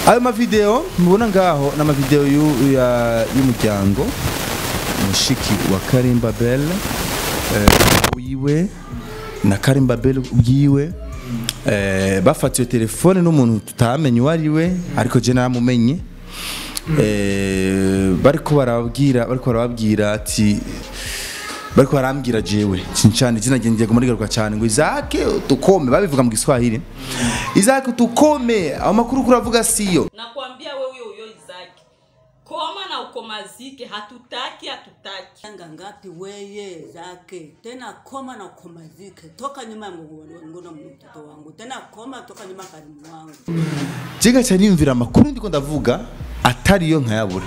ayo mavideo mubona ngaho ni amavideo yu- ya- y'umuryango mushiki wa karimba bel wiwe na karimba bel ubwiwe eh, bafatiwe telefone n'umuntu tutamenye uwo ari we ariko je naramumenye eh, bariko barababwira bariko barababwira ati bariko barambwira jewe cincane izina ryanjye ngo murigaruka cyane ngo izake tukome babivuga mu giswahili izake tukome aho makuru kuravuga siyo nakwambia wewe huyo huyo Izaki, koma na ukomazike, hatutaki hatutaki. Yanga ngapi weye zake tena koma na ukomazike toka nyuma ya ngono mtoto wangu tena koma toka nyuma ya karimu wangu jega cyane yumvira amakuru ndiko ndavuga atariyo nkayabura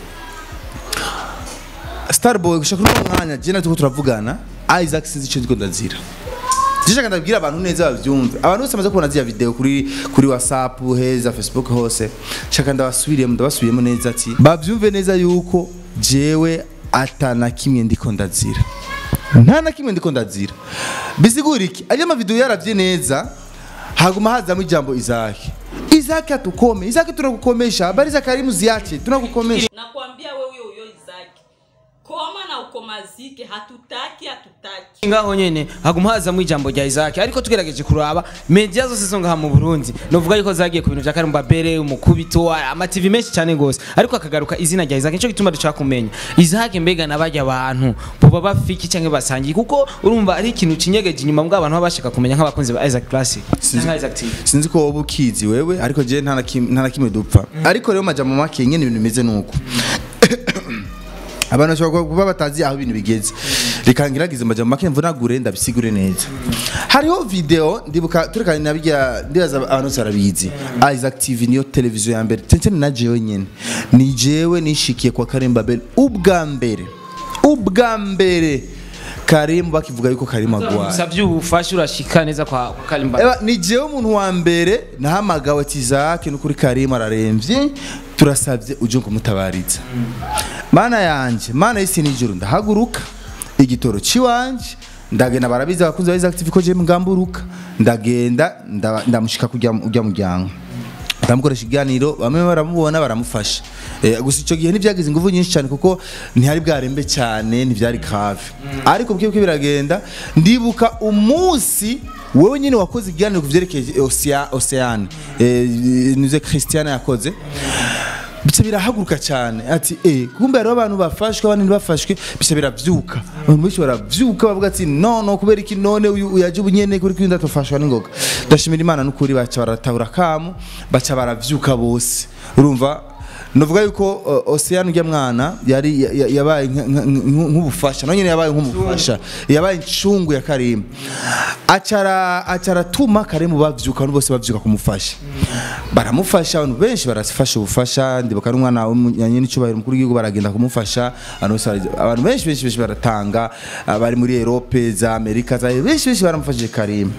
starboy gushaka uno mwanya je natuko turavugana isaac sinzi icyo ndiko ndazira Jishaka ndabwira abantu neza bavyumve abantu bose bamaze kubona ziriya video kuri kuri whatsapp heza facebook hose shaka ndabasubiriyemo ndabasubiyemo neza ati bavyumve neza yuko jewe atana kimwe ndiko ndazira nta na kimwe ndiko ndazira bisigura iki ariya mavideo yaravye neza haguma hazamo ijambo izaki izaki atukome izaki tunakukomesha habari za karimu ziache tunakukomesha Nakwambia wewe huyo huyo Izaki, koma na ukomazike, hatutaki hatutaki. ngaho nyene haguma hazamo ijambo rya Isaac ariko tugerageje kuraba media zose zo ngaha mu Burundi novuga yuko zagiye ku bintu vya Karumba Bere umukubito ama TV menshi cyane gose ariko akagaruka izina rya Isaac nico gituma dushaka kumenya Isaac mbega nabajya abantu boba bafiki canke basangiye kuko urumva ari ikintu kinyegeje inyuma mbwa abantu baba bashaka kumenya nk'abakunzi ba Isaac Classic cyangwa Isaac TV sinzi ko wowe ukizi wewe ariko je nta na kim- nta na kimwe dupfa ariko rero majambo make nyene ibintu bimeze nuko abantu bashobora kuba batazi aho ibintu bigeze reka ngiragize amajambo make mvunagure ndabisigure neza hariho video ndibuka turekanye na bijya ndibaza abantu bose barabizi Isaac TV niyo televiziyo ya mbere tete na jewe nyene ni jewe nishikiye kwa Karemba Bell ubwa mbere ubwa mbere Karim bakivuga yuko Karim agwaye usavye ubufasha urashika neza kwa kwa Karimba Eba, ni jewe umuntu wa mbere nahamagawe ati Isaac nukuri Karim araremvye turasavye uje kumutabariza mana yanje mana y'isi n'ijuru ndahaguruka igitoro ciwanje ndagenda barabizi abakunzi ba Isaac TV ko je mgamburuka ndagenda ndaba- ndamushika kujya ujya muryango ndamukoresha ikiganiro bamwe baramubona baramufasha eh, gusa icyo gihe ntibyagize ingufu nyinshi cyane kuko ntihari bwarembe cyane ntibyari grave ariko bwibuke biragenda ndibuka umunsi wowe nyine wakoze ikiganiro ku byerekeye Ocea- Oceane eh, nize Christiane yakoze bica birahaguruka cyane ati eh kumbe hariho abantu bafashwe abandi ntibafashwe bica biravyuka abantu benshi baravyuka bavuga ati no no kubera iki none uyu yaje ubunyene kuri kwinda tufashwa n'ingoga ndashimira imana n'ukuri baca baratabura kamu baca baravyuka bose urumva novuga yuko uh, Oceane ujya mwana yari ya- ya- yabaye nka- nka- nka- nk'ubufasha nawe nyine yabaye nk'umufasha yabaye incungu ya Karim acara acara tuma Karim bavyuka abantu bose bavyuka kumufasha baramufasha abantu benshi barafasha ubufasha ndibuka n'umwana w'umunyanye n'icyubahiro mukuru w'igihugu baragenda kumufasha abantu bose bara- abantu benshi benshi benshi baratanga abari muri Europe za Amerika za benshi benshi baramufashije Karim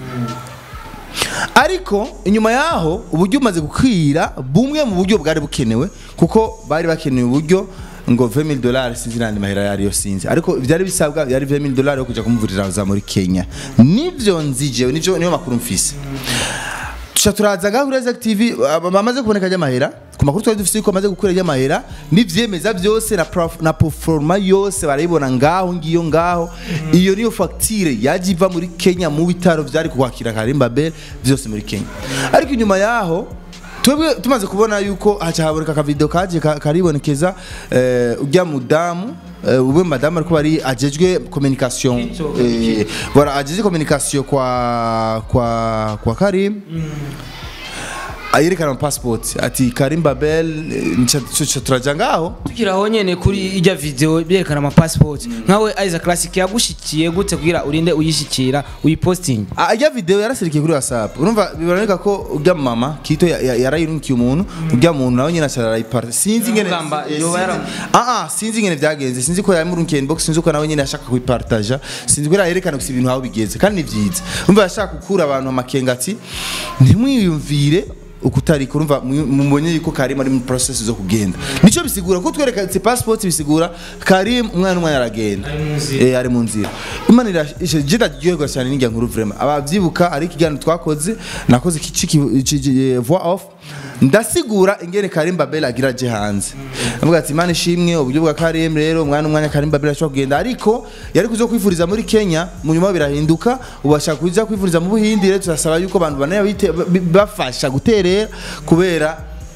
ariko inyuma yaho uburyo bumaze gukwira bumwe mu buryo bwari bukenewe kuko bari bakeneye uburyo ngo 20000 dollars sinzi nandi mahera yari yo sinzi ariko byari bisabwa yari 20000 dollars yo kuja kumuvurira za muri Kenya nivyo nzijewe nivyo niyo makuru mfise tuca turaza ngaho kuri Isaac TV aba- bamaze kuboneka ry'amahera ku makuru twari dufite yuko bamaze gukura ry'amahera n'ivyemeza byose na, prof- na performa yose barayibona ngaho ngiyo ngaho iyo niyo facture yaje iva muri Kenya mu bitaro vyari kwakira Karimba Bell byose muri Kenya ariko inyuma yaho twebwe tumaze kubona yuko haca haboneka akavideo kaje ka- karibonekeza eh, ujya mudamu eh, ube madamu ariko bari ajejwe communication eh, voilà ajejwe communication kwa kwa kwa Karim ayerekana passport ati Karim Babel eh, nca nca turaja ngaho tukiraho nyene kuri ijya video byerekana ama passport nkawe Isaac Classic yagushikiye gute kugira urinde uyishikira uyiposting ajya video yarasirikiye kuri WhatsApp urumva biboneka ko ujya mama kito ya- ya- yarayirunkiye umuntu ujya muntu nawe nyine acara arayipara sinzi ngene Ugamba, eh, yoba sinzi- yara- ah ah sinzi ngene byagenze sinzi ko yamurunkiye inbox sinzi ko nawe nyine ashaka kuyipartaja sinzi ko yerekana gusa ibintu aho bigeze kandi ni byiza urumva yashaka gukura abantu amakenga ati ntimwiyumvire ukutarika urumva mu- mubonye yuko Karim ari mu process zo kugenda nico bisigura ko twereka ati passport bisigura Karim umwana umwana aragenda eh ari mu nzira imana irashe jida ryoherwa cyane n'injya nkuru vraiment abavyibuka ari ikiganiro twakoze nakoze iki voix off ndasigura ingene Karim Babel agira aje hanze avuga ati Imana ishimwe uburyo bwa Karim rero umwana umwanya Karim Babel ashobora kugenda ariko yari kuzo kwifuriza muri Kenya mu nyuma birahinduka ubasha kuza kwifuriza mu Buhindi rero turasaba yuko abantu banaya bite- bi- bafasha guterera kubera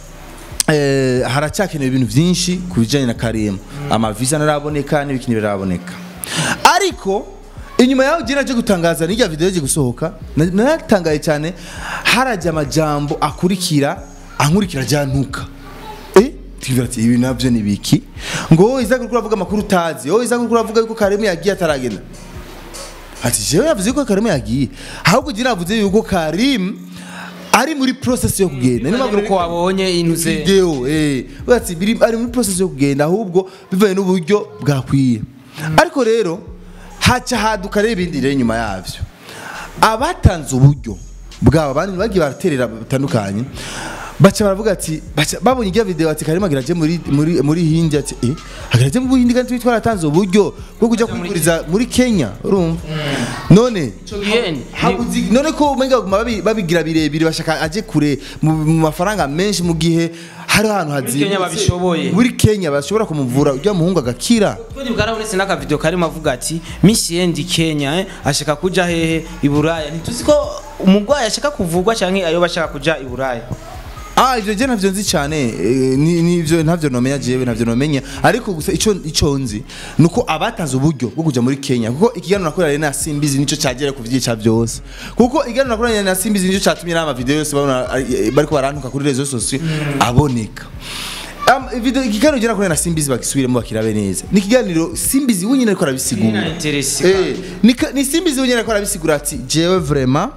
eh, haracyakenewe ibintu byinshi ku bijyanye na Karim amavisa ntaraboneka n'ibikini biraboneka ariko inyuma yaho gira aje gutangaza n'irya video yaje gusohoka na- naratangaye cyane harajya amajambo akurikira ankurikira jantuka eh tugira ati ibi nabyo ni biki ngo wowe iza kurikura avuga amakuru utazi wowe iza kurikura avuga yuko Karim yagiye ataragenda ati jewe yavuze ko Karim yagiye ahubwo gira avuze yuko Karim ari muri process yo kugenda niyo mpamvu uko wabonye intuze video eh bati biri ari muri process yo kugenda ahubwo bivaye n'uburyo bwakwiye ariko rero haca haduka rero ibindi rero nyuma yavyo abatanze uburyo bwabo abandi bagiye baraterera batandukanye baca baravuga ati baca babonye ijya video ati karimo agiraje muri muri muri hindi ati eh agiraje mu hindi kandi twaratanze uburyo bwo kujya kwiguriza muri Kenya urumva none gihe Habuzi- none ko umenga baguma babi- babigira birebire bashaka aje kure mu mu mafaranga menshi mu gihe hari ahantu hazimutse Kenya babishoboye. muri Kenya bashobora kumuvura ujya muhungu agakira Kweli bwarabonetse n'akavideo karimo avuga ati Miss Yendi Kenya eh, ashaka kuja hehe i Buraya ntituzi ko umugwayi ashaka kuvugwa canke ayo bashaka kuja i Buraya Ah ivyo je ntavyo nzi cyane eh, ni nivyo ntavyo nomenya jewe ntavyo nomenya ariko gusa ico ico nzi nuko abatanze uburyo bwo kuja muri Kenya kuko ikiganiro nakorera na Simbizi nico cyagera ku vyica byose kuko ikiganiro nakorera na Simbizi nico cyatumye n'ama video yose babona eh, bariko barantuka kuri rezo sosiyo aboneka Um, video ikiganiro je nakorera na Simbizi bagisubiremo bakirabe neza ni ikiganiro Simbizi wenyine ariko arabisigura Ina interesi Eh, ni ka- ni Simbizi wenyine ariko arabisigura ati jewe vraiment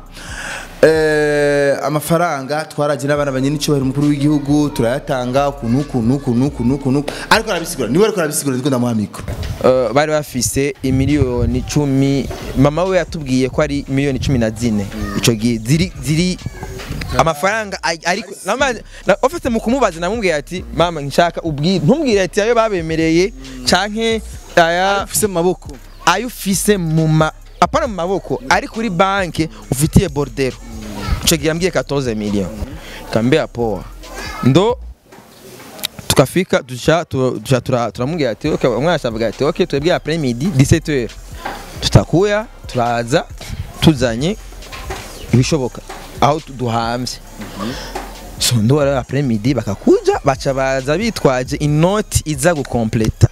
Eh, amafaranga twaraje n'abana banye n'icyubahiro umukuru w'igihugu turayatanga ukuntu ukuntu ukuntu ukuntu ukuntu ariko arabisigura niwe ariko arabisigura ndiko ndamuha mikro Uh, bari bafise imiliyoni cumi mama we yatubwiye ko ari miliyoni cumi na zine ico gihe ziri ziri amafaranga ari- ariko nama- na- ofite mu kumubaza namubwiye ati mama nshaka ubwire ntumbwire ati ayo babemereye canke aya ufise mu maboko ayo ufise mu ma apana mu maboko ari kuri banki ufitiye bordero ico gihe yambwiye 14 million kambia poa ndo tukafika tuca tu- tuca tura- turamubwira ati okay umwana acavuga ati okay twebwe après midi 17h tutakuya turaza tuzanye ibishoboka aho tu- duhamvye so ndo wari après midi bakakuja baca baza bitwaje inoti iza gukompleta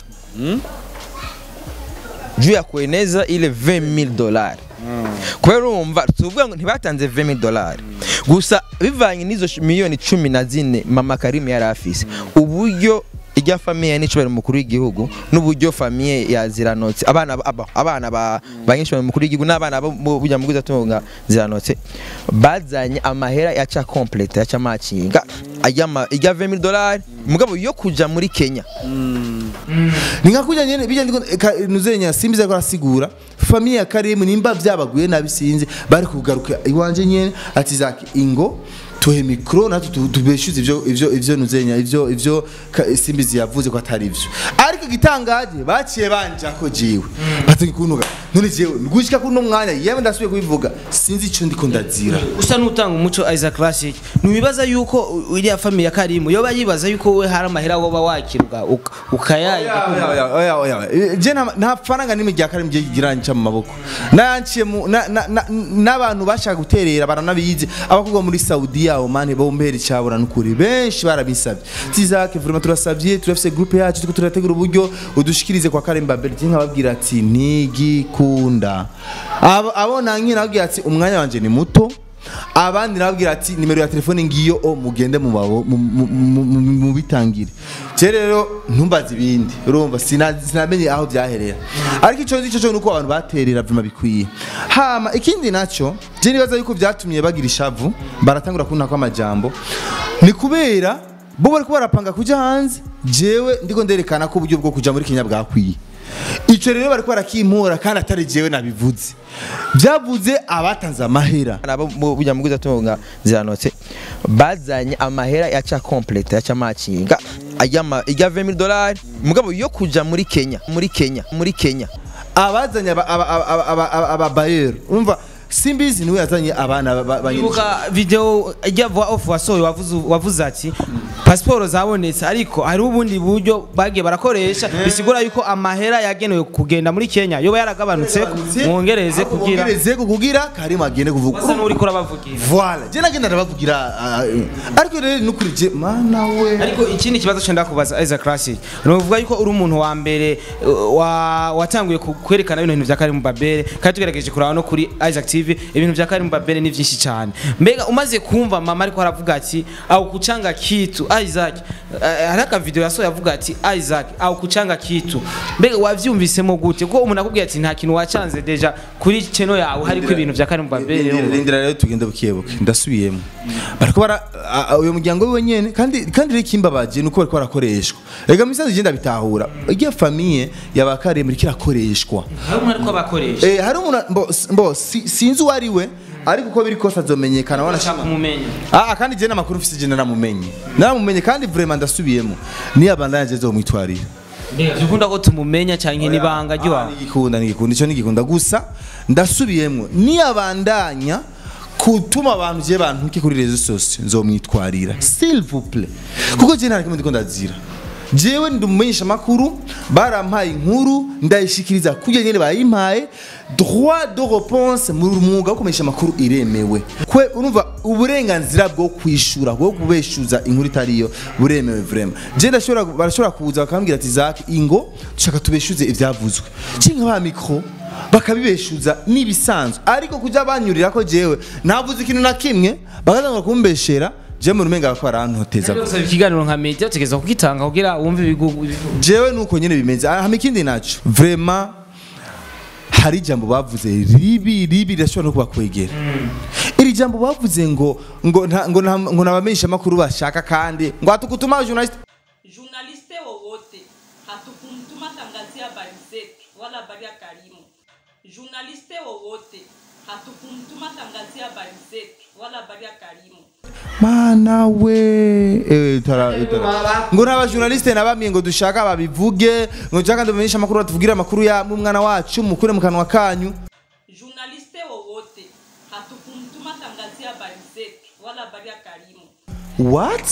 juu ya kueneza ile 20000 dolari kubera urumva tuvuga ngo ntibatanze 20000 dolari gusa bivanye n'izo sh- miliyoni cumi na zine mama karimu yari afise uburyo ijya famiye n'icubahiro mukuru w'igihugu n'uburyo famiye ya ziranotse abana ba- aba- abana ba ba nyicubahiro mukuru w'igihugu n'abana bo mu burya mugwiza tunga ziranotse bazanye amahera yaca complete yaca macinga ajya ma- ijya 20000 dolari mugabo yo kuja muri Kenya ni nka kujya nyene bijya ndiko ka- nuzenya Simbizi ariko arasigura famille ya Karim nimba byabaguye nabi sinzi bari kugaruka iwanje nyene ati zaki ingo tuhe mikro natwe tu- tubeshuze ivyo ivyo ivyo nuzenya ivyo ivyo Ka- Simbizi yavuze ko atari ivyo ariko igitangaje baciye banja ko jiwe bati kunuka none jewe ngushika kuno mwanya yewe ndasubiye kubivuga sinzi ico ndiko ndazira usa n'utanga umuco Isaac Classic ntiwibaza yuko u- iriya famille ya Karimu yoba yibaza yuko we hari amahera woba wakirwa uka- ukayayiga Oya, oya, oya, oya. je nta- nta faranga n'imwe rya Karim je giranca mu maboko nanciye mu na- na- na- n'abantu bashaka guterera baranabizi abakugwa muri Saudiya Oman bombera icyabura n'ukuri benshi barabisabye tizake vraiment turasabye turafise groupe yacu turiko turategura uburyo udushikirize kwa Karim Babel je nkababwira ati ntigikunda abo abo nanki nababwira ati umwanya wanje ni muto abandi nababwira ati nimero ya telefone ngiyo o mugende mu babo mu- mu- mu- mu- mu bitangire je rero ntumbaze ibindi urumva sina- sinamenye aho byaherera ariko ico nzi cyo nuko abantu baterera vima bikwiye hama ikindi naco je nibaza yuko vyatumye bagira ishavu baratangura kunta kw'amajambo ni kubera bo bariko barapanga kuja hanze jewe ndiko nderekana ko uburyo bwo kuja muri Kenya bwakwiye ico rero bariko barakimpura kandi atari jewe nabivuze byavuze abatanze amahera nabo mu burya mugwiza tunga ziranotse bazanye amahera yaca complete yaca macinga ajya ma- ijya 20000 dolari mugabo yo kuja muri Kenya muri Kenya muri Kenya abazanye aba- aba- aba- aba- aba- aba- ababayeri urumva simbizi niwe yazanye abana ba- ba- ba- ibuka video ijya vuba off wasohoye wavuze wavuze ati pasiporo zabonetse ariko hari ubundi buryo bagiye barakoresha bisigura yuko amahera yagenewe kugenda muri Kenya yoba yaragabanutse mwongereze Ahubwo kugira bongereze ko kugira karimo agende kuvuga wasa n'uri kurabavugira Voilà, je nagenda ndabavugira ah, eh, ariko rero nukuri je mana we ariko ikindi kibazo cyenda kubaza Isaac Classic ni ukuvuga yuko uri umuntu wa mbere uh, wa- watanguye ku- kwerekana bino bintu bya Karim Babere kandi tugerageje kuraba no kuri Isaac TV ibintu bya Karim Babere ni byinshi cyane mbega umaze kumva mama ariko aravuga ati au kuchanga kitu Isaac uh, hari aka video yasohoye avuga ati Isaac au kuchanga kitu mbega wavyumvisemo gute kuko umuntu akubwiye ati nta kintu wacanze deja kuri channel yawe hariko ibintu bya Karim Babere rindira rero tugende bukebuke ndasubiyemo bariko bara a- a- uyo muryango wiwe nyene kandi kandi rero ikimbabaje nuko bariko barakoreshwa rega misazi je ndabitahura igiye famiye yabakaremera kirakoreshwa hari umuntu ariko abakoresha eh hari umuntu mbo, mbo si- sinzi uwo ari we ariko uko biri kose azomenyekana ashaka wanashaka kumumenya Ah, kandi je n'amakuru mfise je naramumenye naramumenye kandi vraiment ndasubiyemo niyo abandanya je zomwitwarira dukunda ko tumumenya cyane n'ibanga ry'iwawe nigikunda nigikunda icyo nigikunda gusa ndasubiyemo niyabandanya kutuma abantu je bantuke kuri rezo sose nzomwitwarira s'il vous plaît kuko je nta kimwe ndiko ndazira jewe ndi umumenyesha makuru barampaye inkuru ndayishikiriza kujya nyene bayimpaye droit de réponse mu mwuga wo kumenyesha makuru iremewe kwe urumva uburenganzira bwo kwishura bwo kubeshuza inkuru itariyo buremewe vraiment je ndashobora barashobora kuza bakambwira ati Zaki ingo dushaka tubeshuze ivyavuzwe cinka ba micro bakabibeshuza nibisanzwe ariko kujya banyurira ko jewe navuze ikintu na kimwe bakazanga kumbeshera je mu rumenga bakora barantoteza Gusaba ikiganiro nka media utegereza kugitanga kugira wumve ibigugu ibivuga. jewe nuko nyene bimeze hama ikindi naco vraiment hari ijambo bavuze ribi ribi rirashobora no kubakwegera iri jambo bavuze ngo ngo nta- ngo nta- ngo nabamenyesha makuru bashaka kandi ngo hatukutuma journalist journaliste wowote hatukumtuma tangazia habari zetu wala habari ya Karimu. Journaliste wowote hatukumtuma tangazia habari zetu wala habari ya Karimu. mana we eh, tara, tara. ngo nta bajournaliste nabamye ngo dushaka babivuge ngo dushaka ndamenyesha makuru batuvugire amakuru ya umwana wacu mukure mu kanwa kanyu Journaliste wowote hatukumtuma tangazia habari zetu wala habari ya Karimu. what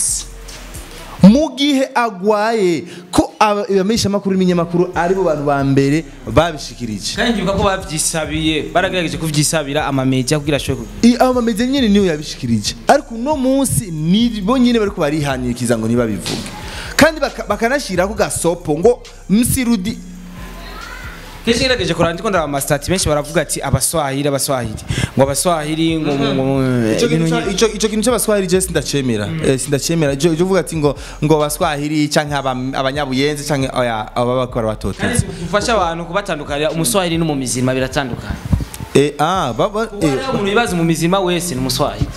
mu gihe agwaye ko aba- abamenyesha makuru n'ibinyamakuru aribo bantu ba mbere babishikirije kandi ndibuka ko babyisabiye baragerageje kuvyisabira amamedia kugira ashobore ku- I- abo bameze nyine niyo yabishikirije ariko uno munsi nibo nyine bariko barihanikiza ngo ntibabivuge kandi baka- bakanashyiraho gasopo ngo msirudi kenshi ngerageje kuraba ndiko ndaraba amasitati benshi baravuga ati abaswahili abaswahili ngo abaswahili ngo ngo- ngo- Ico ibintu kintu nyi- ca- ico ico kintu cy'abaswahili je sindacemera Eh, sindacemera ico ico uvuga ati ngo ngo abaswahili canke aba- abanyabuyenzi canke oya aba bakora batoteza kandi gufasha abantu kubatandukanira umuswahili n'umumizima biratandukana eh ah baba ubu hariho umuntu wibaza umumizima wese ni umuswahili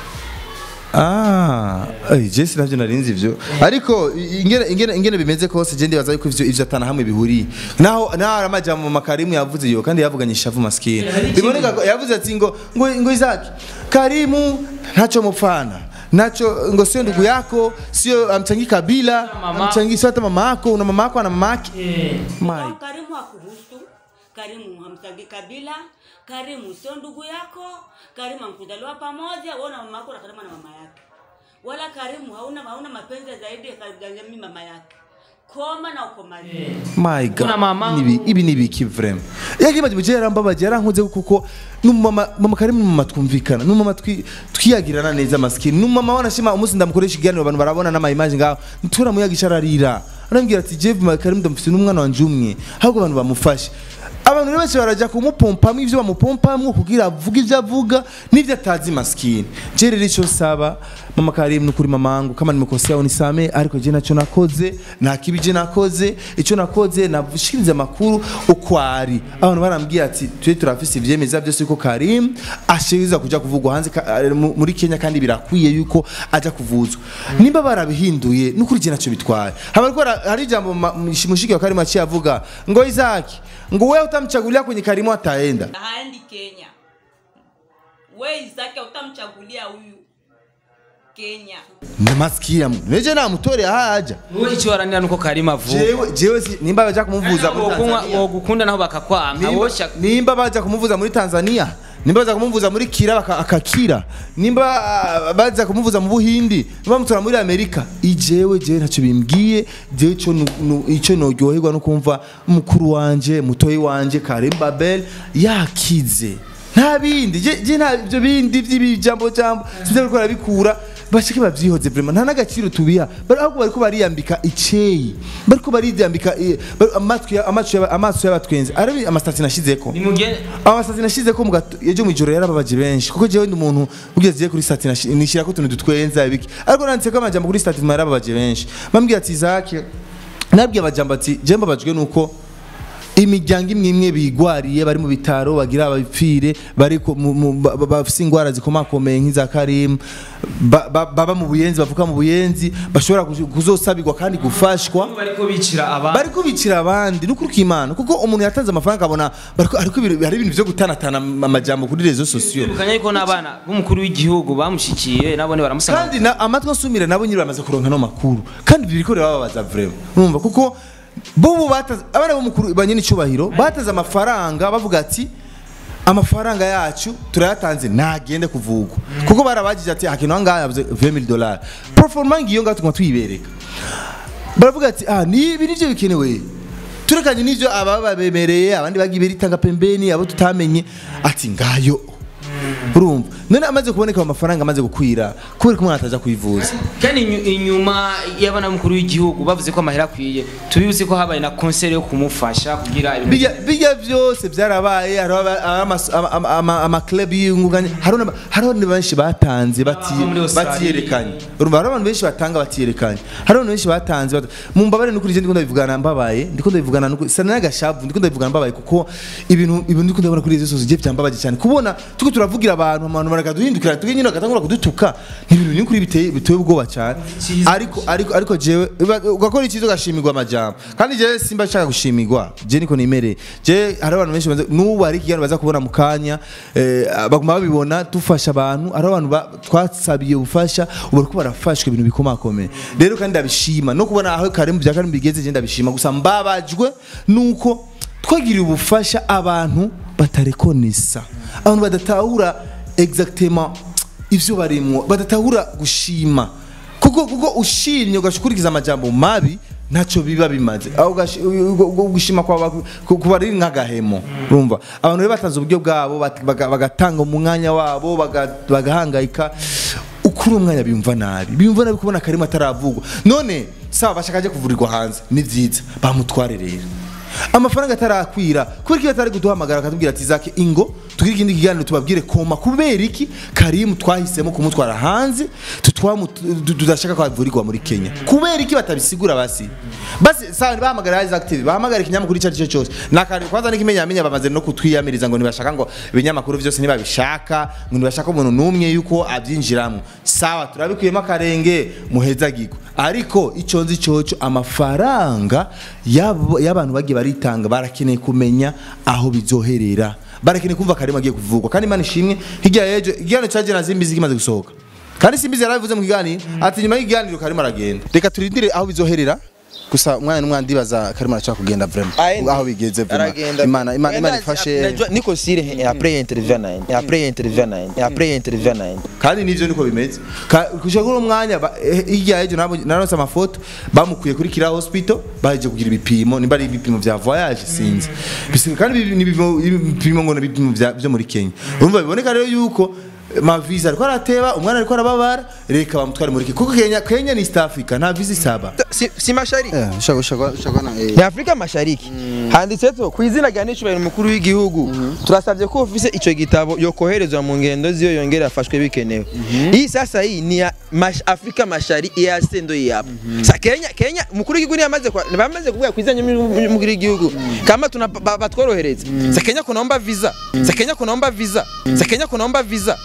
Ah, eh, je sinavyo narinzi ivyo. Ariko i- ingene ingene ingene bimeze kose je ndibaza yuko ivyo ivyo atana hamwe bihuriye. Naho naho amajambo makarimu yavuze yo kandi yavuganye ishavu maskini. Biboneka ko yavuze ati ngo ngo ngo Isaac Karimu ntacho mupfana. Nacho ngo sio ndugu yako, sio amchangi kabila, Mama. amchangi sio hata mama yako, una mama yako na mama yake. My Karimu hakuhusu, Karimu hamtagi kabila, Karimu sio ndugu yako, Karimu hamkuzaliwa pamoja, wewe na mama yako na Karimu na mama yake. Wala Karimu hauna hauna mapenzi zaidi ya Karimu mimi mama yake. Koma na ukomazi. my god Kuna mama- Ibi- ibi ni ibiki vrem yagimaje muje yarambabaje yarankoze kuko numama mama karimu numama twumvikana numama twi- twiyagirana neza maskini numama wanashima umunsi ndamukoresha ikiganiro abantu barabona n'ama image ngaho ntura muyagisha ararira arambwira ati Jeff mama karimu ndamufite n'umwana wanje umwe ahubwo abantu bamufashe abantu rero benshi barajya kumupompamo ibyo bamupompamo kugira avuge ibyo avuga n'ibyo atazi maskini je rero icyo nsaba mama karimu nukuri mamangu kama nimekosea unisame ariko je nacho nakoze nta kibi je nakoze icyo nakoze navushikiriza amakuru uko ari abantu barambwiye ati twe turafise ivyemeza byose ko Karim ashiriza kuja kuvugwa hanze ka- eh, mu- muri Kenya kandi birakwiye yuko aja kuvuzwa nimba barabihinduye nukuri je naco bitwaye haba ariko hari- hari ijambo ma- mushiki wa Karim aciye avuga ngo Isaac ngo wewe utamchagulia kwenye Karimu ataenda haendi Kenya. We Isaki utamchagulia huyu Kenya. ndamasikia neje namutore ahaja wowe icyo waranira nuko karima avuka jewe jewe si- nimba baja kumuvuza muri Tanzania wogukunda naho bakakwanga Nimba- woshya nimba baja kumuvuza muri Tanzania nimba baza kumuvuza muri kira baka- akakira nimba ah, baza kumuvuza mu buhindi nimba bamutora muri amerika ijewe jewe ntacyo bimbwiye jewe ico nu- nu- ico noryoherwa no kumva mukuru wanje mutoyi wanje karim babel yakize nta bindi je je nta ibyo bindi by'ibijambo jambo sinzi bariko barabikura bashike bavyihoze vraiment nta n'agaciro tubiha bari ahubwo bariko bariyambika iceyi bariko bariyambika eh, bari- amatwi ya- amaso y'aba- amaso y'abatwenzi arabi amasitati nashizeko nimugende amasitati nashyizeko mu gato ejo mu ijoro yarababaje benshi kuko jewe ndi umuntu ugeze agiye kuri stati nashi- nishyirako utuntu dutwenza ibiki ariko nanditseko amajambo kuri stati yarababaje benshi bambwira ati zake nabwiye amajambo ati je mbabajwe nuko imiryango imwe imwe bigwariye bari mu bitaro bagira abapfire bari ku- mu- mu- ba- ba- bafise ingwara zikomakomeye nk'iza karimu ba- ba- baba mu buyenzi bavuka mu buyenzi bashobora kuzo- kuzosabirwa kandi gufashwa bariko bicira abandi bari kubicira abandi no kuruka imana kuko umuntu yatanze amafaranga abona bariko ariko ibintu- hari ibintu byo gutanatana amajambo kuri rezo sosiyo Tubukanya yuko n'abana b'umukuru w'igihugu bamushikiye nabone baramusanga kandi na, amatwi asumire nabo nyiri bamaze kuronka no makuru kandi biriko birababaza vraiment urumva kuko bobo bataze abana b'umukuru banyine icubahiro bataze amafaranga bavuga ati amafaranga yacu turayatanze nagende kuvugwa kuko barabagije ati hakintu ahangaha yavuze 20000 dollars performance ngiyo ngaho tuguma tuyibereka baravuga ati ah ni ibi nivyo bikenewe turekanye n'ivyo ababa bemereye abandi bagiye beritanga pembeni abo tutamenye ati ngayo urumva none amaze kuboneka ayo mafaranga amaze gukwira kubera ko umwana ataja kwivuza kandi inyu- inyuma y'abana b'umukuru w'igihugu bavuze ko amahera akwiye tubibuze ko habaye na konseri yo kumufasha kugira ibintu bijya bijya byose byarabaye hariho aba- amas- ama- ama- ama- amaklub y'inguganye hariho n'aba- hariho ni benshi batanze bati- Ah, muri Australia. batiyerekanye urumva hariho abantu benshi batanga batiyerekanye hariho abantu benshi batanze bata- mu mbabare n'ukuri je ndiko ndabivugana mbabaye ndiko ndabivugana n'ukuri sana n'agashavu ndiko ndabivugana mbabaye kuko ibintu ibintu ndiko ndabona kuri izo zose je byambabaje cyane kubona tuko turavugira abantu abantu barakaduhindukira tuge nyine bagatangura kudutuka ni ibintu n'ukuri biteye biteye ubwoba cyane ariko ariko ariko jewe uba- ugakora ikizo ugashimirwa amajambo kandi jewe simba nshaka gushimirwa je niko nimereye je hari abantu benshi banze- n'ubu hari ikiganiro baza kubona mu kanya eh, baguma babibona dufasha abantu hari abantu ba- twasabiye ubufasha ubu bariko barafashwa ibintu bikomakomeye rero kandi ndabishima no kubona aho kare mu bya kare bigeze je ndabishima gusa mbabajwe nuko twagiriye ubufasha abantu batarekonesa abantu badatahura exactement ivyo barimwo badatahura gushima kuko kuko ushimye ugashikurikiza amajambo mabi ntacyo biba bimaze aho ugashi- u- u- u- gushima kwa kuba ari nk'agahemo urumva abantu rero batanze uburyo bwabo bat- baga- bagatanga umwanya wabo baga- bagahangayika ukuri umwanya biyumva nabi biyumva nabi kubona karimo ataravugwa none sawa bashaka ajya kuvurirwa hanze ni byiza bamutware rero amafaranga atarakwira kubera ko iyo atari kuduhamagara akatubwira ati zake ingo tugire ikindi kiganiro tubabwire koma kubera iki karimu twahisemo kumutwara hanze tutwamu- tu- tudashaka ko avurirwa muri kenya kubera iki batabisigura basi basi sawa bahamagara Isaac TV bahamagara ikinyamakuru icyo ari cyo cyose nakari kwanza n'ikimenyamenya bamaze no kutwiyamiriza ngo ntibashaka ngo ibinyamakuru byose ntibabishaka ngo ntibashaka umuntu n'umwe yuko abyinjiramo sawa turabikuyemo akarenge muhezagirwa ariko icyo nzi cyoco amafaranga y'abo- y'abantu bagiye baritanga barakeneye kumenya aho bizoherera barakeneye kumva karimo agiye kuvugwa kandi imana ishimwe hirya y'ejo ikiganiro cya jena zimbizi kimaze gusohoka kandi simbizi yarabivuze mu kiganiro ati nyuma y'ikiganiro karimo aragenda reka turindire aho bizoherera gusa umwana n'umwana ndibaza karimo arashaka kugenda vraiment Aende. aho bigeze vraiment Aragenda. imana imana imana ifashe Najua niko sire eh, après interview na yeye. Après interview na yeye. Après interview na yeye. kandi nivyo niko bimeze Ka- kushaka uno mwanya ba- eh, hirya y'ejo nabo naronse amafoto bamukuye kuri kira hospital baje kugira ibipimo nimba ari ibipimo vya voyage sinzi Bisi- kandi ibi- ni ibipimo ibipimo ngo ni ibipimo vya- vyo muri Kenya urumva biboneka rero yuko eh, ma visa ariko arateba umwana ariko arababara reka bamutware muri Kenya kuko Kenya Kenya ni East Africa nta visa isaba Si, si mashariki. eh shaka shaka shaka na eh Ni Afrika Mashariki. Handitse to ku izina rya Nicubahiro umukuru w'igihugu. Turasabye ko ofise ico gitabo yokoherezwa mu ngendo ziyo yongera afashwe bikenewe. Hii sasa hii ni ya mash, Afrika Mashariki ya sendo hii hapa. Sa Kenya Kenya umukuru w'igihugu ni yamaze kwa bamaze kuvuga ku izina y'umukuru w'igihugu. Kama tuna ba- batworohereza. Sa Kenya kunaomba visa. Sa Kenya kunaomba visa. Sa Kenya kunaomba visa.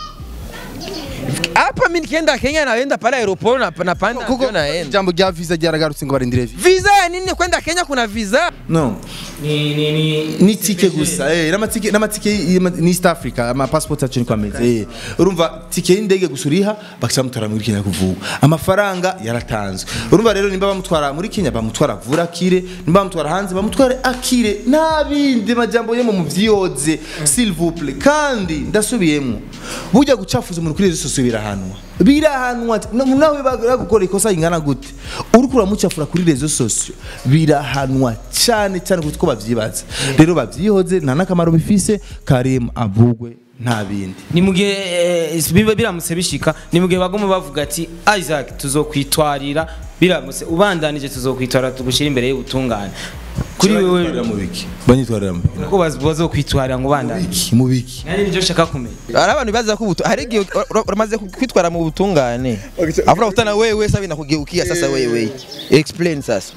Hapa mimi nikienda Kenya naenda pale aeroport na napanda kuko naenda. jambo rya visa ryaragarutse ngo barindire visa Visa ya visa nini kwenda Kenya kuna visa no ni ni ni ni tike gusa eh n'amatike n'amatike y'ama- ni East Africa ama passport yacu niko ameze eh urumva tike y'indege gusa uriha bakisha mutwara muri Kenya kuvuga amafaranga yaratanzwe urumva rero nimba bamutwara muri Kenya bamutwara vura akire nimba bamutwara hanze bamutware akire nabindi majambo yo mu muvyiyoze s'il vous plaît kandi ndasubiyemo burya gucafuza umuntu kuri rezo sosiyo birahanwa birahanwa na- nawe bagukora ikosa ingana gute uriko uramucafura kuri rezo sosiyo birahanwa cyane cyane kuko bavyibaza rero bavyihoze nta n'akamaro bifise karim avugwe nta bindi ni mu gihe eh, biba biramutse bishika ni mu gihe bagomba bavuga ati Isaac tuzokwitwarira biramutse ubandanije tuzokwitwara tugushyira imbere y'ubutungane kuri wewe mu biki banyitwarira mu biki ko baz- bazokwitwarira ngo ubandanye Biki, mu biki nanjye nibyo nshaka kumenya hari abantu baza ko ubutu hari igihe ura- ura- uramaze kwitwara mu butungane avuga kutana wewe sasa binakugeukia sasa wewe explain sasa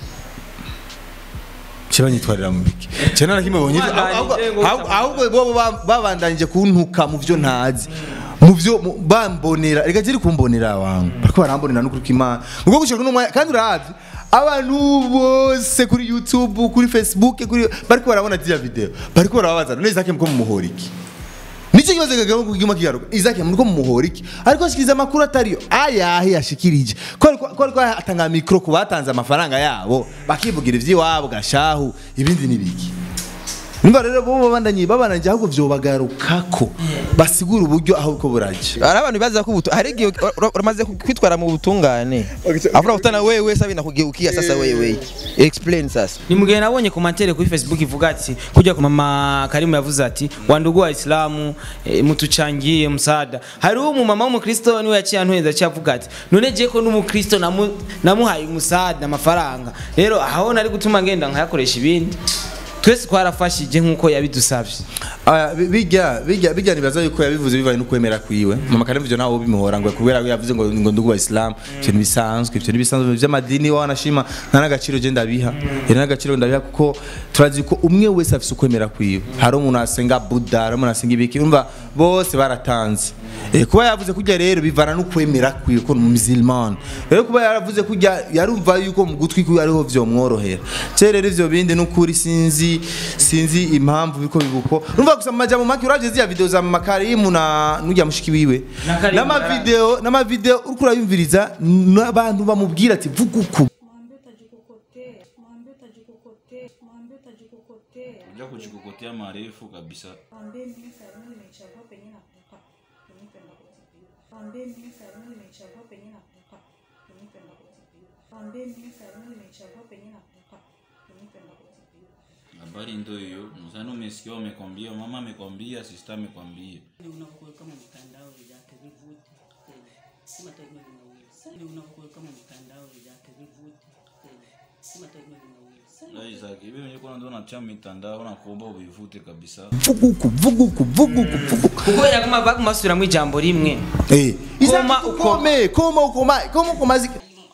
kibanyitwarira mu biki cyane na kimwe bonye Babandanije ngo ahubwo- ahubwo bo ba- babandanije kuntuka mu byo ntazi mu byo mu- bambonera reka ziri kumbonera wangu bariko barambonera n'ukuri k'Imana ubwo gushaka n'umwanya kandi uravye abantu bose kuri YouTube kuri Facebook kuri bariko barabona ziriya video bariko barababaza none Isaac mko mumuhora iki Nicyo kibazo kagamo kugima kigaruka Isaac muriko mumuhora iki ariko ashikiriza amakuru atariyo ayahe yashikirije ko ariko ko ariko atanga mikro ku batanze amafaranga yabo bakivugira ivy'iwabo gashahu ibindi nibiki Nimba rero bo babandanye babananje ahubwo vyobagarukako basigura uburyo aho uko buraje hari abantu baza ko ubutu hari igihe ura- ura- uramaze kwitwara mu butungane avuga kutana wewe sasa binakugeukia sasa wewe explain sasa ni mu gihe nabonye komantere kuri facebook ivuga ati kujya ku mama karimu yavuze ati wandugu waislamu e, mutuchangie msaada hariho umumama w'umukristo niwe yaciye antuheza aciye avuga ati none je ko n'umukristo namu- namuhaye umusaada amafaranga rero aho nari gutuma ngenda nkayakoresha ibindi twese twarafashije nk'uko yabidusabye Aya, bi- bijya bijya bijya nibaza yuko yabivuze bivaye no kwemera kwiwe mama kare mvyo nawo bimuhora ngo kubera ko yavuze ngo ngo ndugu wa Islam cyo bisanzwe cyo bisanzwe by'amadini wa wanashima nta n'agaciro je ndabiha iri n'agaciro ndabiha kuko turazi ko umwe wese afise ukwemera kwiwe hari umuntu asenga Buddha hari umuntu asenga ibiki umva bose baratanze Eh, kuba yavuze kujya rero bivana no kwemera kwiwe ko ni umusilman rero kuba yaravuze kujya yarumva yuko mu gutwi kwiwe ariho vyomworohera cyo rero ivyo bindi n'ukuri sinzi sinzi impamvu biko bibuko urumva gusa amajambo make uravye ziriya video za mama Karimu na n'ujya mushiki wiwe Na Karimu n'amavideo n'amavideo uriko urayumviriza n'abantu bamubwira ati vuga uku Mwambie utajikokotea, mwambie utajikokotea, mwambie utajikokotea. Unajua kujikokotea marefu kabisa. Mwambie mimi Karima nimechagua penye nataka. Unipenda kutibiwa. Mwambie mimi Karima nimechagua penye nataka. Unipenda kutibiwa. Mwambie mimi Karima nimechagua penye nataka. Unipenda kutibiwa. Habari ndio hiyo. Mzani umesikia wamekwambia, mama amekwambia, sister amekwambia. Ni unakuweka mu mitandao vyake vivute tena. Sima taimu linawili. Ni unakuweka mu mitandao vyake vivute tena. Sima taimu linawili. Na Isaac, hivi mwenyewe kuna ndo unatia mitandao na kuomba ubivute kabisa. vuga uku vuga uku vuga uku vuga uku kuko yaguma baguma basubiramo ijambo rimwe eh Koma Isaac, uko- ukome koma ukoma koma ukomazi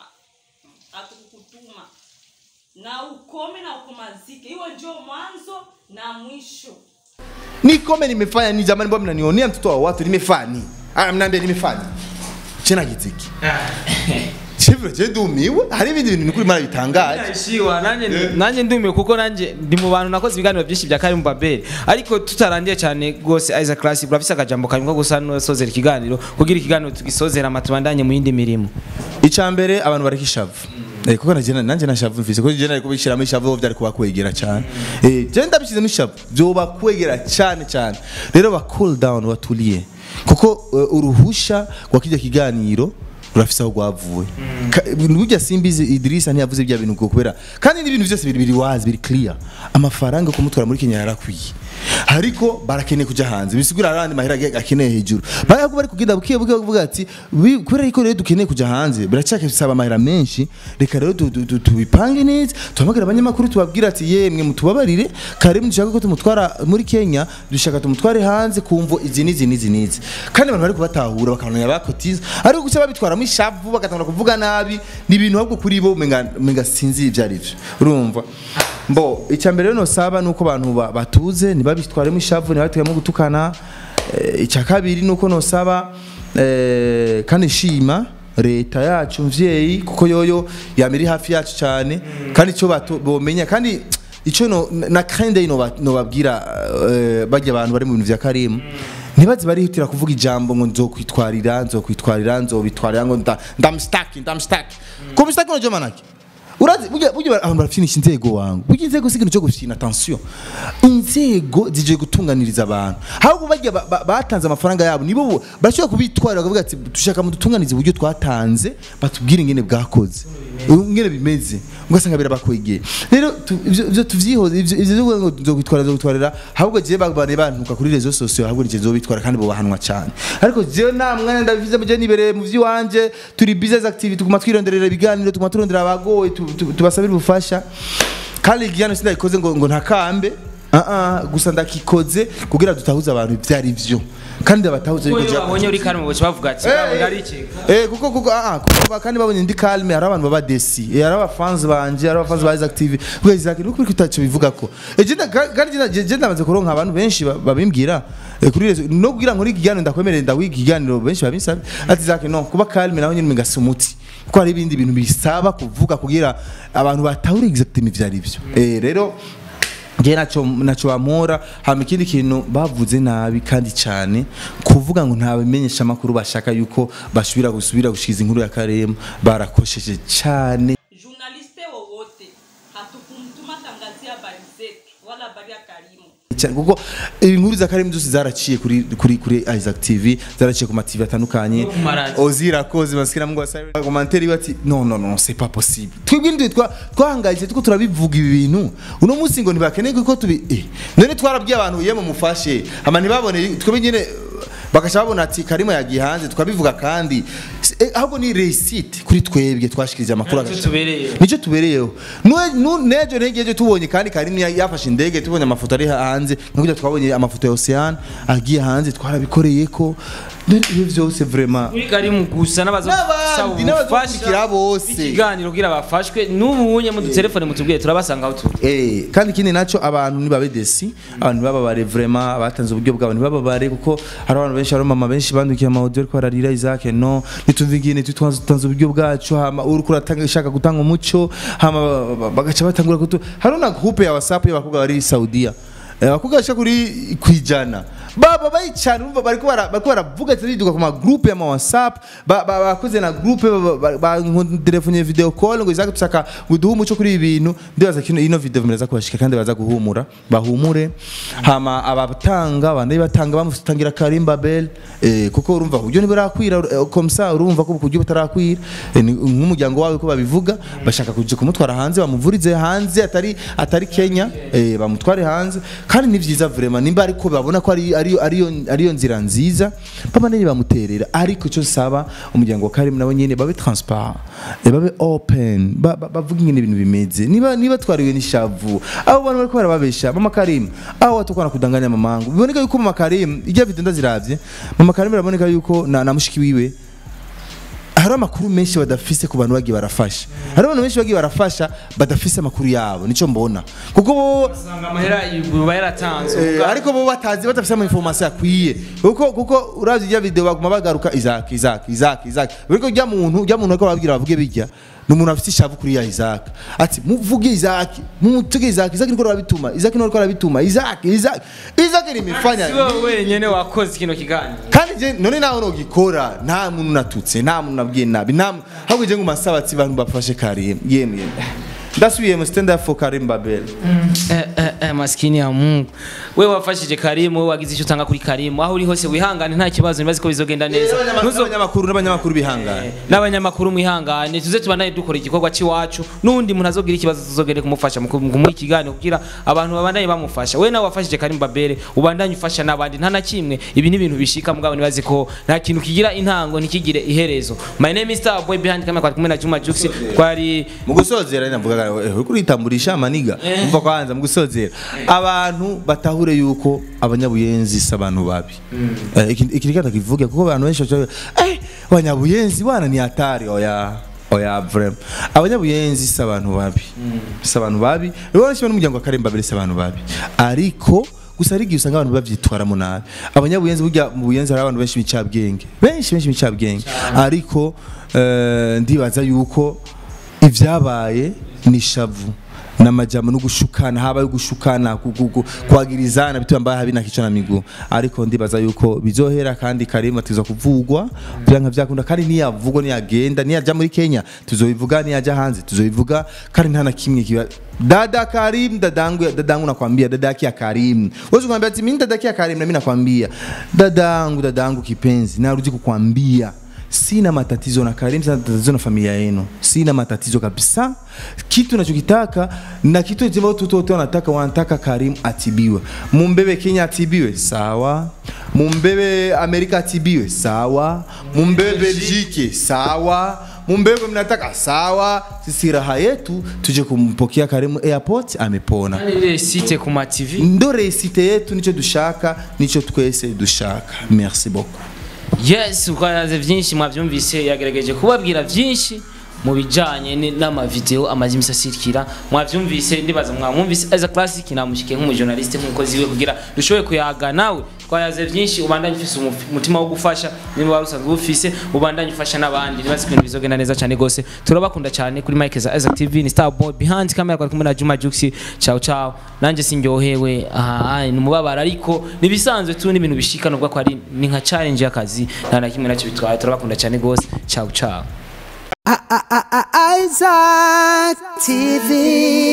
hatukukutuma na ukome na ukomazike hiyo ndio mwanzo na mwisho nikome nimefanya ni jamani mbona mnanionea mtoto wa watu nimefanya nini ah mnaambia nimefanya chena giziki Chivyo je ndumiwe hari ibindi bintu nikuri mara bitangaje Shiwa nanje nanje ndumiwe kuko nanje ndi mu bantu nakoze ibiganiro byinshi bya Karim Babel ariko tutarandiye cyane gose Isaac Class burafise akajambo karimwe gusa no sozera ikiganiro kugira ikiganiro tugisozera amatubandanye mu yindi mirimo icambere abantu bareka ishavu Eh, kuko nanje nanje nashavu mfise kuko je nari kubishiramo ishavu byari kuba kwegera cyane eh je ndabishizemo ishavu byoba kwegera cyane cyane rero ba cool down batuliye kuko uh, uruhusha rwa kijya kiganiro rurafise aho rwavuye Ka- burya simbizi Idrissa ntiyavuze bya bintu ubwo kubera kandi n'ibintu byose biri biri wazi biri clear amafaranga yo kumutwara muri Kenya yarakwiye ariko barakeneye kuja hanze bisigura arandi mahera age- akeneye hejuru barago bari kugenda bukiye bukiye bavuga ati "Wi- kubera yuko rero dukeneye kuja hanze biracyake bisaba amahera menshi reka rero tu- tu- tu- tubipange neza tuhamagara abanyamakuru tubabwira ati yemwe mutubabarire kare dushaka ko tumutwara muri Kenya dushaka tumutware hanze kumvo izi n'izi n'izi n'izi kandi abantu bari kubatahura bakabona bakotiza ariko gusa babitwaramo ishavu bagatangura kuvuga nabi ni ibintu ahubwo kuri bo menga menga sinzi ibyo ari byo urumva mbo icya mbere rero nosaba nuko abantu ba- batuze ntibabitwaremo ishavu ntibabitegamo gutukana Eh, icya kabiri nuko nosaba eh, kandi shima leta yacu mvyeyi kuko yoyo yamiri hafi yacu cyane kandi icyo bato- bomenya kandi icyo no, na kandi no babwira uh, bajya abantu bari mu bintu vya Karim ntibaze barihutira kuvuga ijambo ngo nzokwitwarira nzokwitwarira nzobitwarira ngo nda- ndamstaki ndamstaki ko mstaki no jomanaki urazi burya burya abantu barafinisha inzego wangu burya inzego si ikintu cyo gufina attention inzego zije gutunganiriza abantu ahubwo bajya ba- ba- batanze amafaranga yabo nibo bo- barashobora kubitwarira bakavuga ati dushaka mudutunganize uburyo twatanze batubwire ingene bwakoze ingene bimeze ugasanga birabakwegeye rero tu- ivyo ivyo tuvyihoze ivyo ivyo byo ngo nzokwitwara nzokwitwarira ahubwo je babane bantuka kuri rezo sosiyo ahubwo nije nzobitwara kandi bobahanwa cyane ariko je nta mwanya ndabivuze mu je nibereye mu vy'iwanje turi business activity tuguma twironderera ibiganiro tuguma turondera abagoye tu- tu- tubasabira ubufasha kandi igihano sindagikoze ngo ngo ntakambe ah ah gusa ndakikoze kugira dutahuze abantu ibyo ari byo kandi abatahuze Uwo yuko iyo je- babonye uri kalme boca bavuga ati Eh, "Babona eh, ari iki Eh kuko kuko ah ah, kuko ba- kandi babonye ndi calme hari abantu baba desi eh, hari abafans banje hari abafans ba Isaac TV kuko Isaac nuko uri kutacho bivuga ko eh je nda- kandi je- je ndamaze kuronka abantu benshi ba- babimbwira eh, kuri rezo no kugira ngo ikiganiro ndakwemerera ndawiga ikiganiro benshi babinsaba ati Isaac no kuba calme naho nyine migasa umuti kuko hari ibindi bintu bisaba kuvuga kugira abantu batahure exactement ivyo ari byo eh rero nge naco naco bamora hama ikindi kintu bavuze nabi kandi cyane kuvuga ngo nta bimenyesha makuru bashaka yuko basubira gusubira gushikiza inkuru ya Karema barakosheje cyane journaliste wowote hatukumtuma tangazia habari zetu wala habari ya Karimu. cyane kuko inkuru za Karema zose zaraciye kuri kuri kuri Isaac TV zaraciye ku ma TV atandukanye ku maradiyo. ozira koze basikira mu gwasa commentaire bati no no no c'est pas possible twebwe ndi twa twahangayitse tuko turabivuga ibi bintu uno munsi ngo ntibakeneye ko tubi eh none twarabwiye abantu yemo mufashe ama ntibabone twebwe nyene bakasha babona ati Karima yagiye hanze tukabivuga kandi eh, ahubwo ni receipt kuri twebwe twashikirije amakuru Nicyo agaca- tubereyeho. nicyo tubereyeho Nue- nu- nejo negeje tubonye kandi Karim ya- yafashe indege tubonye amafoto ari hanze nk'uburyo twabonye amafoto ya Ocean agiye hanze twarabikoreye ko None ibyo byose vraiment uri karimu gusa n'abaza N'abandi, n'abazokurikira bose. ikiganiro kugira bafashwe n'ubunye mu dutelefone mutubwiye turabasanga aho turi Eh, kandi ikindi nacyo abantu nibabe desi abantu ntibababare vraiment batanze uburyo bwabo ntibababare kuko hari abantu benshi hari mama benshi bandukiye ama audio ariko bararira Isaac no nitumva ingene tutanze uburyo bwacu hama uri kuratanga ishaka gutanga umuco hama ba- ba- bagaca batangura kutu hari na groupe ya WhatsApp y'abakobwa bari Saudiya Eh, abakobwa bashaka kuri kwijana baba bayicana urumva bariko bara- bariko baravuga ati riduka ku ma groupe ya ma WhatsApp ba- ba- bakoze na groupe bantelefone video call ngo izaka tusaka guduha umuco kuri ibi bintu ndibaza kino ino video meraza kubashika kandi baza guhumura bahumure hama abatanga abandi batanga bamutangira Karim Babel eh, kuko urumva uburyo ntiburakwira eh, comme ça urumva ko uburyo butarakwira eh, ni nk'umuryango wawe ko babivuga bashaka kuja kumutwara hanze bamuvurize hanze atari atari Kenya eh, bamutware hanze kandi ni byiza vraiment nimba ariko babona ko ari ariyo ariyo ariyo nzira nziza baba nene bamuterera ariko cyo saba umuryango wa Karim nabo nyene babe transparent eh, babe open ba- ba- bavuga ingene ibintu bimeze niba niba twariwe n'ishavu abo bantu bariko barababesha mama Karim aho watukwana kudanganya mamangu biboneka yuko mama Karim ijya video ndaziravye mama Karim biraboneka yuko na, na mushiki wiwe hari amakuru menshi badafise ku bantu bagiye barafasha hari abantu benshi bagiye barafasha badafise amakuru yabo nico mbona kuko bo usanga amahera yuba yaratanzwe Eh, ariko bo batazi badafite ama information akwiye kuko kuko uravye ijya video baguma bagaruka Isaac Isaac Isaac Isaac ariko ujya muntu ujya muntu ariko babwira bavuge bijya ni umuntu afite ishavu kuri ya Isaac ati muvuge Isaac mumutuge Isaac Isaac niko arabituma Isaac niko arabituma Isaac Isaac Isaac ni mifanya si wowe wenyene wakoze kino kiganiro kandi je none nawe nogikora nta muntu natutse nta muntu nabwiye nabi nta mu- ahubwo je ngo masabatsi bantu bafashe Karim yemwe ndasubiye mu stand up for Karim Babel Eh, eh, eh, maskini ya Mungu wewe wafashije Karimu wewe wagize icyo utanga kuri Karimu aho uri hose wihangane nta kibazo nibazi ko bizogenda neza Ntuzo- n'abanyamakuru n'abanyamakuru bihangana n'abanyamakuru mwihangane tuze tubandanye dukora igikorwa cy'iwacu n'undi muntu azogira ikibazo tuzogere kumufasha mu ku- mu kumuha ikiganiro kugira abantu babandanye bamufasha we nawe wafashije Karim Babere ubandanye ufasha n'abandi nta na kimwe ibi ni ibintu bishika mugabo nibazi ko nta kintu kigira intango ntikigire iherezo my name is Star Boy behind camera kwa kumwe na Juma Jux twari mu gusozera navuga uri kuritamburisha amaniga umva kwanza mu gusozera abantu batahure yuko abanyabuyenzi si abantu babi Eh, iki iki reka kivuge kuko abantu benshi baca eh abanyabuyenzi bana ni hatari oya oya vrem abanyabuyenzi si abantu babi si abantu babi rero benshi n'umuryango wa Karemba bere si abantu babi ariko gusa hari igihe usanga abantu bavyitwaramo nabi abanyabuyenzi burya mu buyenzi hari abantu benshi bicabwenge benshi benshi bicabwenge ariko eh, ndibaza yuko ivyabaye ni shavu namajambo no gushukana habaye gushukana ku- ku- ku- kwagirizana bituma mbaye habi na kichwa na miguu ariko ndibaza yuko bizohera kandi Karima tuza kuvugwa byanka byakunda kandi niyavugwa niyagenda niyaja muri Kenya tuzobivuga niyaja hanze tuzobivuga kandi nta na kimwe kiba dada Karim dadangu dadangu nakwambia dada yake ya Karim wewe kumwambia ati mimi dada yake ya Karim na mimi nakwambia dadangu dadangu kipenzi narudi kukwambia sina matatizo na Karim, sina matatizo na familia yenu, sina matatizo kabisa. Kitu nachokitaka na kitu ambacho watu wote wanataka, wanataka Karim atibiwe. Mumbebe Kenya atibiwe, sawa. Mumbebe Amerika atibiwe, sawa. Mumbebe Belgique, sawa. Mumbebe mnataka, sawa. Sisi raha yetu tuje kumpokea Karim airport, amepona. Kandi ile site ku ma TV Ndo resite yetu, nicho dushaka, nicho twese dushaka. Merci beaucoup. yes ukanaze vyinshi mwavyumvise yagerageje kubabwira vyinshi mu bijanye ni- n'amavideo amaze imisi asirikira mwavyumvise ndibaza mwamwumvise as a classic namushike nk'umujournaliste nk'umukozi wiwe kugira dushoboye kuyaga nawe twayaze vyinshi ubandanye ufise umu- umutima wo gufasha niba wari usanzwe ufise ubandanye ufasha n'abandi nibaza ko ibintu bizogenda neza cyane gose turabakunda cyane kuri Mike za Isaac TV ni Star Boy behind camera kwa kumwe na Juma Jux ciao ciao nanje sinjohewe aha ni umubabaro ariko nibisanzwe tu n'ibintu bishika nubwo ko ari ni nka challenge y'akazi nta na kimwe nacyo bitwaye turabakunda cyane gose ciao ciao Isaac TV.